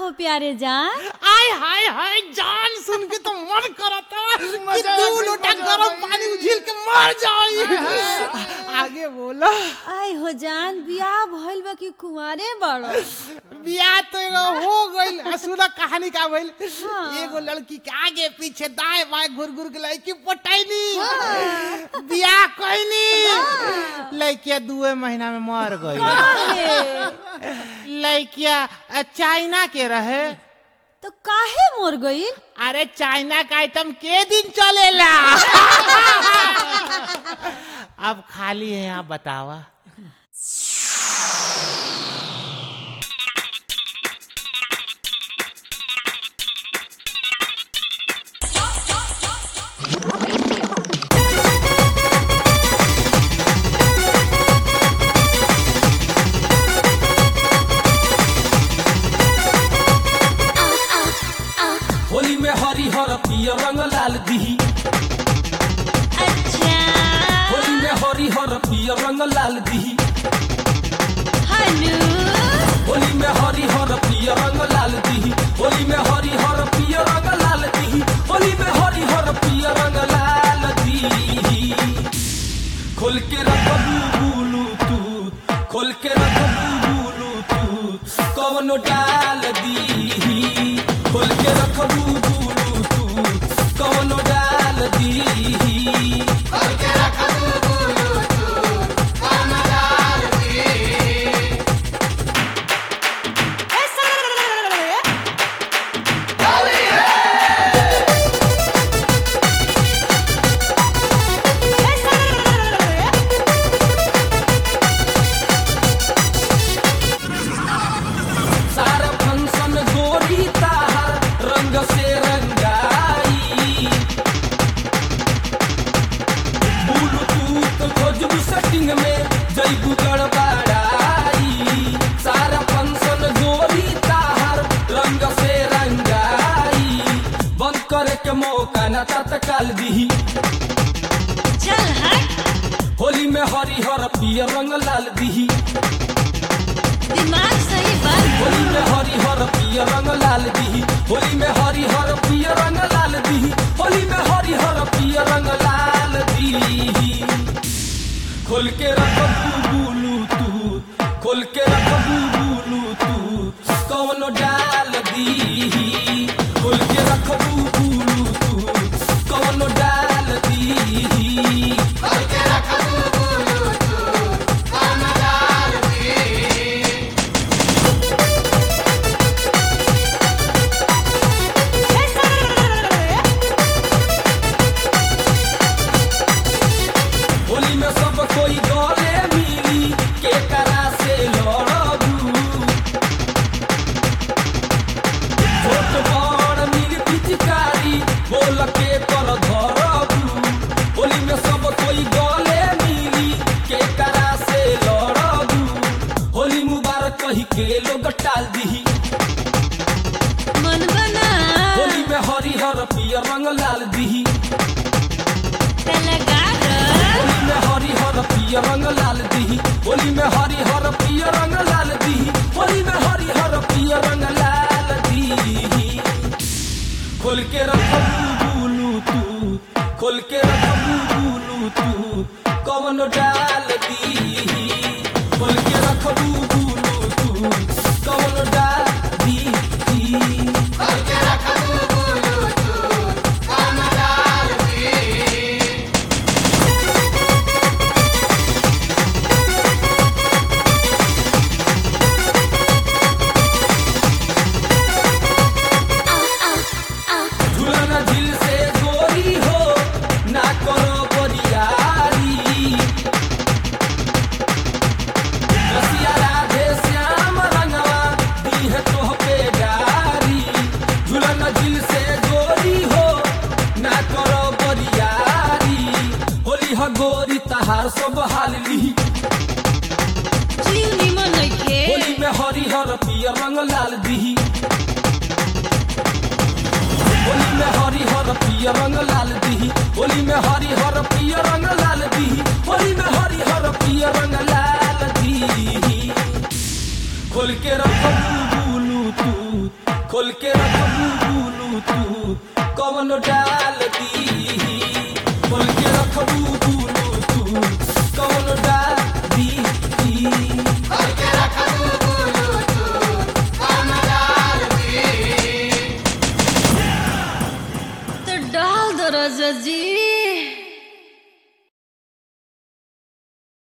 हो प्यारे जान आय हाय हाय जान सुन के तो मन करता कि मजा आ दो गई, लोटा मजा आ गरम गई। पानी उझिल के मर जाई आगे बोला आय हो जान बियाह भइल बा कि कुंवारे बड़ो बियाह तो एगो हो गइल आ सुना कहानी का भइल हाँ। एगो लड़की के आगे पीछे दाएं बाएं घुर घुर के लड़की पटैनी बियाह कइनी लड़किया दुए महीना में मर गई लड़किया अ, चाइना के रहे तो काहे मोर गई अरे चाइना का आइटम के दिन चलेला अब खाली है यहाँ बतावा होली में हरी हर पियर रंग लाल दिही अच्छा होली में हरी हर पियर रंग लाल दिही हेलो होली में हरी हर पियर रंग लाल दिही होली में हरी हर पियर रंग लाल दिही होली में हरी हर पियर रंग लाल दिही खोल के रख बुलू तू खोल के रख बुलू तू कवनो डाल दीही खोल के रख बुलू तू कवनो डाल दीही सारा फंक्शन गोरी ताहर रंग से रंगाई ब्लूटूथ खोजबू सेटिंग में जैबू गड़बड़ाई सारा फंक्शन गोरी ताहर रंग से रंगाई बंद करे के मौका न तत्काल दीही चल हट होली में हरिहर पियर रंग लाल दीही दिमाग सही बात होली में हरी हर पियर रंग लाल दीही होली में हरी हर पियर रंग लाल दीही होली में हरी हर पियर रंग लाल दीही खोल के रख बुलू तू खोल के रख बुलू तू कौन डाल दीही खोल के रख बुलू तू कौन डाल दीही होली में सब कोई गले मिली के करा से लड़बू छोट बड़ मिल पिचकारी बोल के कर धरबू होली में सब कोई गले मिली के करा से लड़बू होली मुबारक कही के लोग टाल दीही मन बना होली में हरिहर पियर रंग लाल दीही लगा होली में हरी हर पियर रंग लाल दीही होली में हरी हर पियर रंग लाल दीही होली में हरी हर पियर रंग लाल दीही खोल के रख बुलू तू खोल के रख बुलू तू कवन डाल दीही खोल के रख बुलू तू कवन डाल दीही झूलना झील से गोरी हो ना करो बरियारी रसिया राधे श्याम रंगवा दी है तोह पे गारी झूलना झील से गोरी हो ना करो बरियारी होली ह गोरी तहार सब हाल ली जीव निमन नइखे होली में हरी हर पियर रंग लाल दीही होली में हरी हर पियर रंग लाल दीही होली में हरी हर पियर रंग लाल दीही होली में हरी हर पियर रंग लाल दीही खोल के रख बुलू तू खोल के रखबू बुलू तू कौन डाल दी खोल के रखबू बुलू तू कौन डाल दी तो डाल दो राजा जी